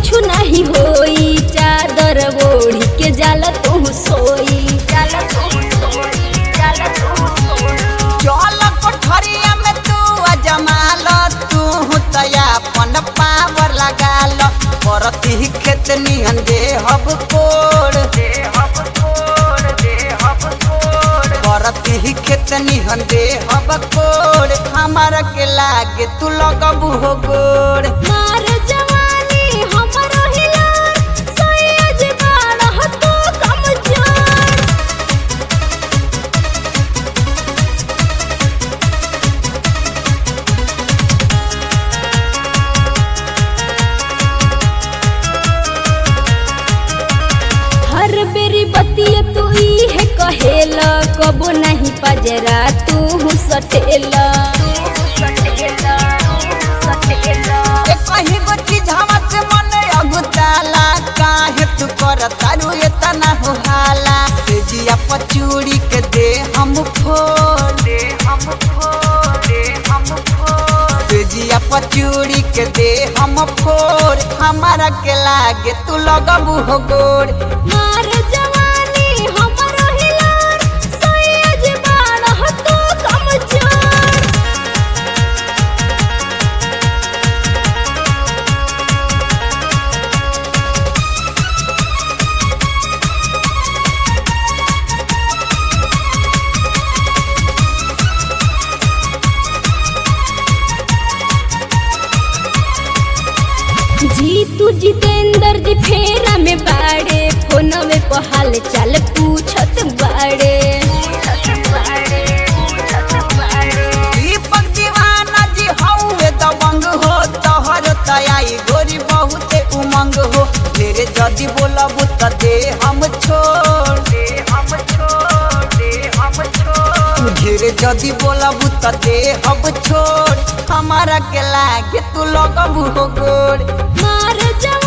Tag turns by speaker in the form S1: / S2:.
S1: कुछ नहीं होई चादर ओढ़ी के जाला तू सोई जाला तू सोई जाला तू सोई
S2: चल कोठरिया में तू अजमाल तू तया अपन पावर लगाल परती खेत निहन दे हब कोड़ दे हब कोड़ दे हब कोड़ परती खेत निहन दे हब कोड़ हमारा के लागे तू लगबू हो गोड़
S1: मार जवानी हमरो हिलार सैयद बारह तू कमजोर हर बेरी बतिया तू ई है कहेला कबो नहीं पजरा तू सटेला
S2: ए कहीं गो चीज हवा से मन अगुताला काहे तू कर तारू एतना हो हाला से जिया पचूड़ी के दे हम फोड़ दे हम फोड़ दे हम फोड़ से जिया पचूड़ी के दे हम फोड़ हमारा के लागे तू लगबू हो गोड़
S1: मार जवानी हमरो हिलार सैयद बारह तू कमजोर जीतू जितेंद्र जी फेरा में बाड़े फोनवे पर हाल चाल पूछत बाड़े
S2: दीपक दीवाना जी हौवे दबंग हो तोहर तयाई गोरी बहुते उमंग हो तेरे जदी बोलबू त दे हम छोड़ दे हम छोड़ दे हम छोड़ घेरे जदी बोलबू त दे हम छोड़ हमारा के लागे तू लगबू हो गोड़
S1: मार जा